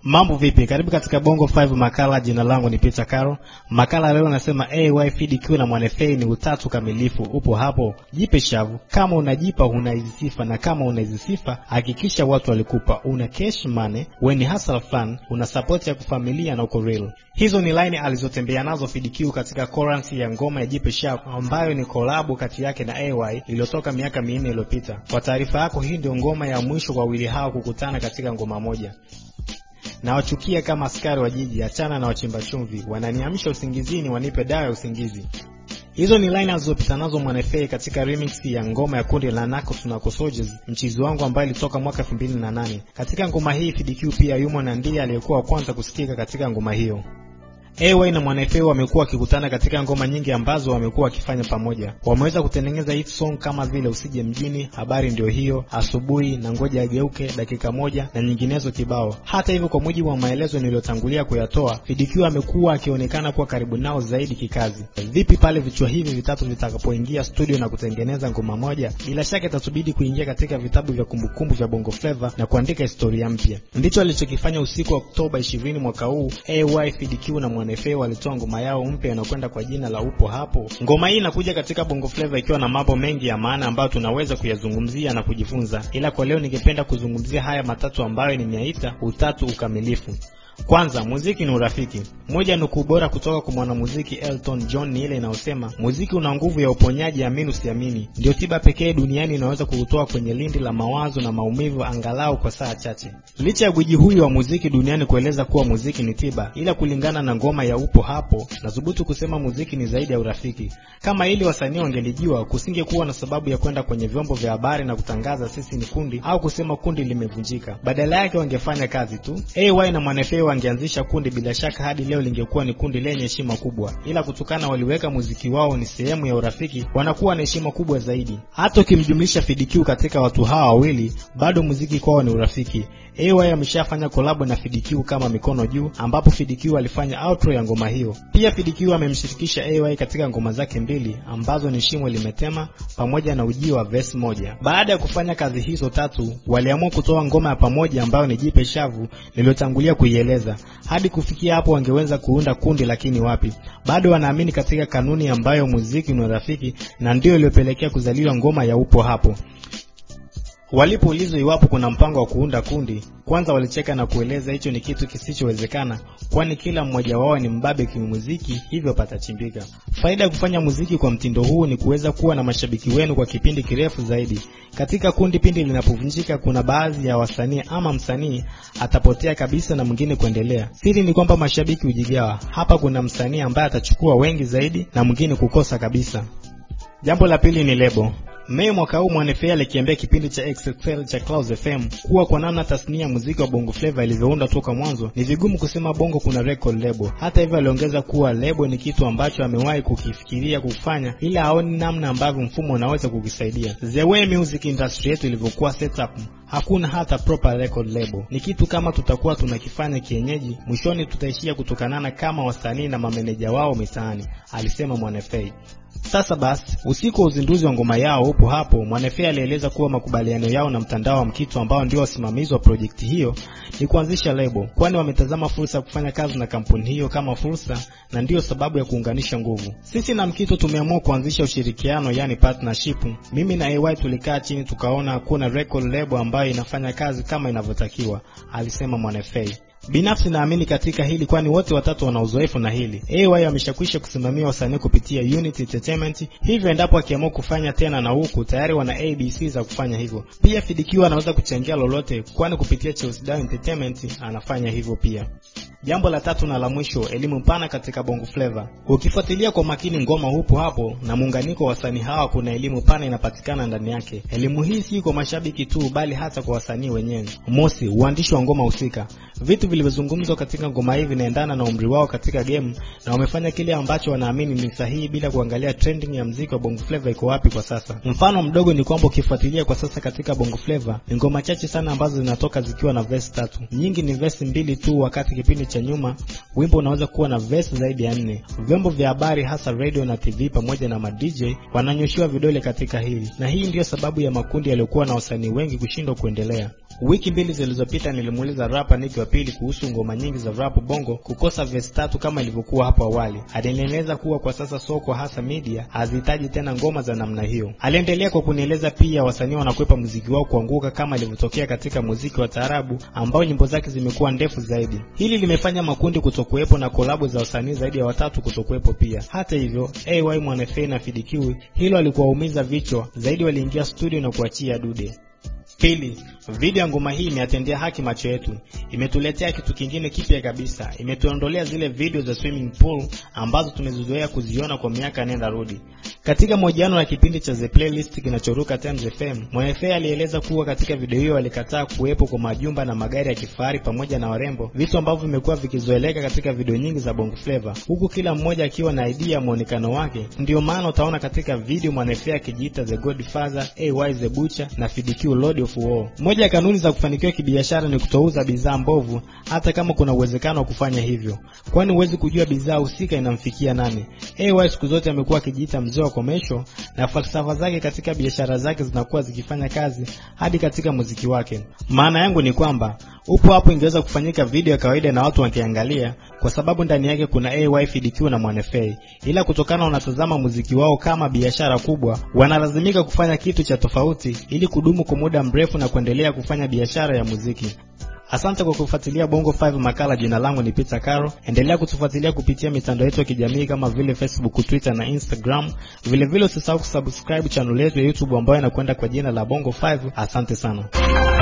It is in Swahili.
Mambo vipi? Karibu katika Bongo 5 makala. Jina langu ni Peter Caro. Makala leo nasema AY FDQ na Mwanefei ni utatu kamilifu. Upo hapo, jipe shavu. Kama unajipa unaizisifa, na kama unaizisifa hakikisha watu walikupa. Una cash money, we ni hustle fan, una support ya kufamilia na uko real. Hizo ni line alizotembea nazo FDQ katika chorus ya ngoma ya jipe shavu ambayo ni kolabo kati yake na AY iliyotoka miaka minne iliyopita. Kwa taarifa yako, hii ndio ngoma ya mwisho kwa wawili hao kukutana katika ngoma moja na wachukia kama askari wa jiji, achana na wachimba chumvi, wananiamsha usingizini, wanipe dawa ya usingizi. Hizo ni line alizopita nazo Mwanefei katika remix ya ngoma ya kundi la Narcos na Soldiers, mchizi wangu ambaye ilitoka mwaka 2008. Katika ngoma hii FDQ pia yumo na ndiye aliyekuwa wa kwanza kusikika katika ngoma hiyo. AY na Mwanefei wamekuwa wakikutana katika ngoma nyingi ambazo wamekuwa wakifanya pamoja. Wameweza kutengeneza hit song kama vile usije mjini, habari ndio hiyo, asubuhi na ngoja ageuke, dakika moja na nyinginezo kibao. Hata hivyo, kwa mujibu wa maelezo niliyotangulia kuyatoa, FDQ amekuwa akionekana kuwa karibu nao zaidi kikazi. Vipi pale vichwa hivi vitatu vitakapoingia studio na kutengeneza ngoma moja? Bila shaka itatubidi kuingia katika vitabu vya kumbukumbu vya Bongo Flava na kuandika historia mpya. Ndicho alichokifanya usiku wa Oktoba 20 mwaka huu. AY, FDQ na Mwanefei walitoa ngoma yao mpya inayokwenda kwa jina la upo hapo. Ngoma hii inakuja katika Bongo Flava ikiwa na mambo mengi ya maana ambayo tunaweza kuyazungumzia na kujifunza, ila kwa leo ningependa kuzungumzia haya matatu ambayo nimeyaita utatu ukamilifu. Kwanza, muziki ni urafiki. Moja nukuu bora kutoka kwa mwanamuziki Elton John ni ile inayosema muziki una nguvu ya uponyaji, amini usiamini. Ndio tiba pekee duniani inaweza kuutoa kwenye lindi la mawazo na maumivu angalau kwa saa chache. Licha ya gwiji huyu wa muziki duniani kueleza kuwa muziki ni tiba, ila kulingana na ngoma ya upo hapo, nathubutu kusema muziki ni zaidi ya urafiki. Kama ili wasanii wangelijua, kusingekuwa na sababu ya kwenda kwenye vyombo vya habari na kutangaza sisi ni kundi au kusema kundi limevunjika. Badala yake wangefanya kazi tu. AY na Mwanefei wangeanzisha kundi, bila shaka hadi leo lingekuwa ni kundi lenye heshima kubwa, ila kutokana waliweka muziki wao ni sehemu ya urafiki, wanakuwa na heshima kubwa zaidi. Hata ukimjumlisha FDQ katika watu hawa wawili, bado muziki kwao ni urafiki. AY ameshafanya kolabo na FDQ kama mikono juu, ambapo FDQ alifanya outro ya ngoma hiyo. Pia FDQ amemshirikisha AY katika ngoma zake mbili ambazo ni Shimo Limetema pamoja na Ujio wa verse moja. Baada ya kufanya kazi hizo tatu, waliamua kutoa ngoma ya pamoja ambayo ni Jipe Shavu niliyotangulia kuieleza. Hadi kufikia hapo wangeweza kuunda kundi, lakini wapi, bado wanaamini katika kanuni ambayo muziki ni rafiki, na ndio iliyopelekea kuzaliwa ngoma ya upo hapo. Walipoulizwa iwapo kuna mpango wa kuunda kundi, kwanza walicheka na kueleza hicho ni kitu kisichowezekana, kwani kila mmoja wao ni mbabe kimuziki, hivyo patachimbika. Faida ya kufanya muziki kwa mtindo huu ni kuweza kuwa na mashabiki wenu kwa kipindi kirefu zaidi. Katika kundi, pindi linapovunjika, kuna baadhi ya wasanii ama msanii atapotea kabisa na mwingine kuendelea. Siri ni kwamba mashabiki hujigawa. Hapa kuna msanii ambaye atachukua wengi zaidi na mwingine kukosa kabisa. Jambo la pili ni lebo. Mei mwaka huu Mwanefei alikiambia kipindi cha XXL cha Clouds FM kuwa kwa namna tasnia ya muziki wa Bongo Flava ilivyounda toka mwanzo ni vigumu kusema Bongo kuna record label. Hata hivyo, aliongeza kuwa label ni kitu ambacho amewahi kukifikiria kufanya, ila haoni namna ambavyo mfumo unaweza kukisaidia. The way music industry yetu ilivyokuwa setup hakuna hata proper record label. Ni kitu kama tutakuwa tunakifanya kienyeji, mwishoni tutaishia kutokanana kama wasanii na mameneja wao mitaani, alisema Mwanefei. Sasa basi, usiku wa uzinduzi wa ngoma yao upo hapo, Mwanefei alieleza kuwa makubaliano yao na mtandao wa Mkitu ambao ndio wasimamizi wa projekti hiyo ni kuanzisha lebo, kwani wametazama fursa ya kufanya kazi na kampuni hiyo kama fursa, na ndiyo sababu ya kuunganisha nguvu. Sisi na Mkitu tumeamua kuanzisha ushirikiano, yani partnership. Mimi na AY tulikaa chini tukaona hakuna record label ambayo inafanya kazi kama inavyotakiwa, alisema Mwanefei. Binafsi naamini katika hili kwani wote watatu wana uzoefu na hili. AY ameshakwisha kusimamia wasanii kupitia Unity Entertainment, hivyo endapo akiamua kufanya tena na huku tayari wana ABC za kufanya hivyo. Pia FDQ anaweza kuchangia lolote, kwani kupitia Chelsea Down Entertainment anafanya hivyo pia. Jambo la tatu na la mwisho, elimu pana katika Bongo Flava. Ukifuatilia kwa makini ngoma hupo hapo na muunganiko wa wasanii hawa, kuna elimu pana inapatikana ndani yake. Elimu hii si kwa mashabiki tu, bali hata kwa wasanii wenyewe. Mosi, uandishi wa ngoma husika. Vitu vilivyozungumzwa katika ngoma hii vinaendana na umri wao katika game na wamefanya kile ambacho wanaamini ni sahihi bila kuangalia trending ya mziki wa Bongo Flava iko wapi kwa sasa. Mfano mdogo ni kwamba ukifuatilia kwa sasa katika Bongo Flava ni ngoma chache sana ambazo zinatoka zikiwa na verse tatu. Nyingi ni verse mbili tu, wakati kipindi cha nyuma wimbo unaweza kuwa na verse zaidi ya nne. Vyombo vya habari hasa radio na TV pamoja na ma DJ wananyoshiwa vidole katika hili, na hii ndiyo sababu ya makundi yaliyokuwa na wasanii wengi kushindwa kuendelea. Wiki mbili zilizopita nilimuuliza rapa Nick wa pili kuhusu ngoma nyingi za rap bongo kukosa verse tatu kama ilivyokuwa hapo awali. Alinieleza kuwa kwa sasa soko hasa media hazihitaji tena ngoma za namna hiyo. Aliendelea kwa kunieleza pia wasanii wanakwepa muziki wao kuanguka kama ilivyotokea katika muziki wa taarabu ambao nyimbo zake zimekuwa ndefu zaidi. Hili limefanya makundi kutokuwepo na kolabo za wasanii zaidi ya watatu kutokuwepo pia. Hata hivyo, AY Mwanafei na Fidikiwi hilo alikuwaumiza vichwa zaidi, waliingia studio na kuachia dude. Pili, video ya ngoma hii imeatendea haki macho yetu, imetuletea kitu kingine kipya kabisa, imetuondolea zile video za swimming pool ambazo tumezizoea kuziona kwa miaka nenda rudi. Katika mahojiano na kipindi cha The Playlist kinachoruka Times FM, Mwanafe alieleza kuwa katika video hiyo alikataa kuwepo kwa majumba na magari ya kifahari pamoja na warembo, vitu ambavyo vimekuwa vikizoeleka katika video nyingi za Bongo Flava, huku kila mmoja akiwa na idea ya muonekano wake. Ndiyo maana utaona katika video Mwanafe akijiita The Godfather, AY The Butcher na FDQ Lord of War. Moja ya kanuni za kufanikiwa kibiashara ni kutouza bidhaa mbovu, hata kama kuna uwezekano wa kufanya hivyo, kwani huwezi kujua bidhaa husika inamfikia nani. AY siku zote amekuwa akijiita mzee wa komesho na falsafa zake katika biashara zake zinakuwa zikifanya kazi hadi katika muziki wake. Maana yangu ni kwamba upo hapo, ingeweza kufanyika video ya kawaida na watu wakiangalia, kwa sababu ndani yake kuna AY, FDQ na Mwanafei, ila kutokana wanatazama muziki wao kama biashara kubwa, wanalazimika kufanya kitu cha tofauti ili kudumu kwa muda mrefu na kuendelea kufanya biashara ya muziki. Asante kwa kufuatilia Bongo 5 Makala. Jina langu ni Peter Caro. Endelea kutufuatilia kupitia mitandao yetu ya kijamii kama vile Facebook, Twitter na Instagram. Vile vile usisahau kusubscribe channel yetu ya YouTube ambayo inakwenda kwa jina la Bongo 5. Asante sana.